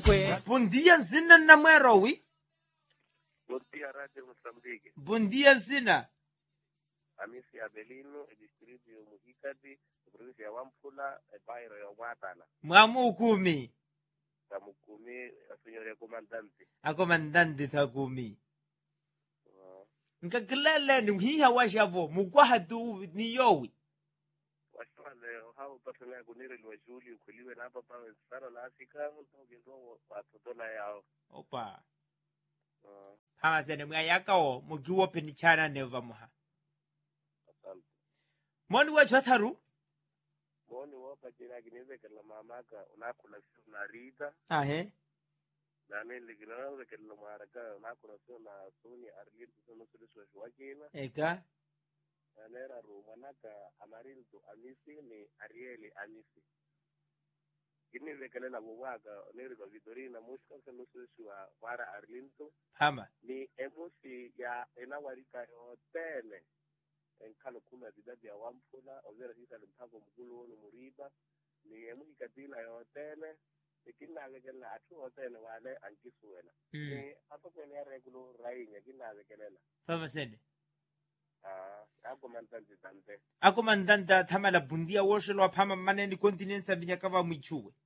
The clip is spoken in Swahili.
kwe bom dia nsina na mwerowi Bom dia, Rádio Moçambique. bom dia nsina Amisi Abelino, e distrito de Muhicadi, província ya Wampula, e bairro ya Watala. mwamu ukumi Tamukumi, a senhora comandante. akomandante takumi Uh, nkakilele ni mhiha washavo mukwahatu ni yowi washwale hao pasana kunire lwa shuli ukuliwe na hapa pawe sana la Afrika, mtoke ndo watotola yao. opa Uh, phamasene mwayakawo mukiwo penichana neva muha asante. moni wachwatharu Moni wapa jina kineze kala mamaka, unakula sio na rita, ahe na nili kinaweza kala maraka, unakula sio na suni arlitu sio nusuri sio shwakina. eka Anera rumanaka amarildo amisi ni arieli amisi. Kini vekelela bubwaga neriga vidorina mushka se nususua para arlinto phama ni emusi ya enawarika yotene enkalo kuma bidadi ya wampula ozera sisa limpango mkulu wonu muriba ni emusi kadila yotene ikinavekela atu hotene wale ankisuela mm. ni apa kwene ya regulo rainya kinavekelela phamasene ah ako mantanzi tante akomandanta thamala bundia woshelwa phama maneni continent sandinyakava mwichuwe